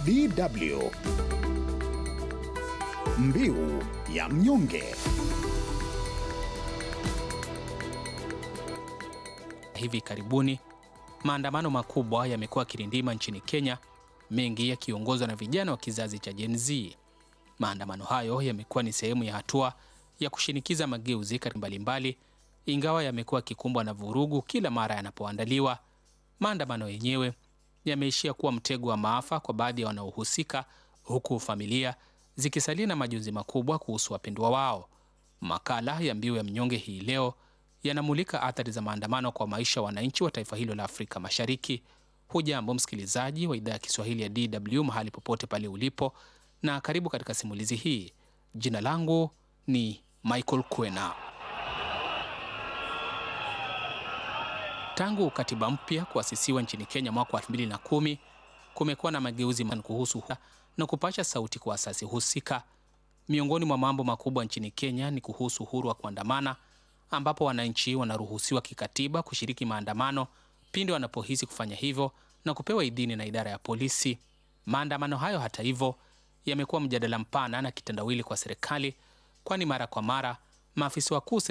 DW Mbiu ya mnyonge. Hivi karibuni maandamano makubwa yamekuwa kirindima nchini Kenya, mengi yakiongozwa na vijana wa kizazi cha Gen Z. Maandamano hayo yamekuwa ni sehemu ya hatua ya kushinikiza mageuzi katika mbalimbali, ingawa yamekuwa yakikumbwa na vurugu kila mara yanapoandaliwa. Maandamano yenyewe yameishia kuwa mtego wa maafa kwa baadhi ya wanaohusika, huku familia zikisalia na majonzi makubwa kuhusu wapendwa wao. Makala ya Mbiu ya Mnyonge hii leo yanamulika athari za maandamano kwa maisha ya wananchi wa taifa hilo la Afrika Mashariki. Hujambo msikilizaji wa idhaa ya Kiswahili ya DW mahali popote pale ulipo, na karibu katika simulizi hii. Jina langu ni Michael Kwena. Tangu katiba mpya kuasisiwa nchini Kenya mwaka wa 2010 kumekuwa na mageuzi kuhusu na kupasha sauti kwa asasi husika. Miongoni mwa mambo makubwa nchini Kenya ni kuhusu uhuru wa kuandamana, ambapo wananchi wanaruhusiwa kikatiba kushiriki maandamano pindi wanapohisi kufanya hivyo na kupewa idhini na idara ya polisi. Maandamano hayo, hata hivyo, yamekuwa mjadala mpana na kitendawili kwa serikali, kwani mara kwa mara maafisa wakuu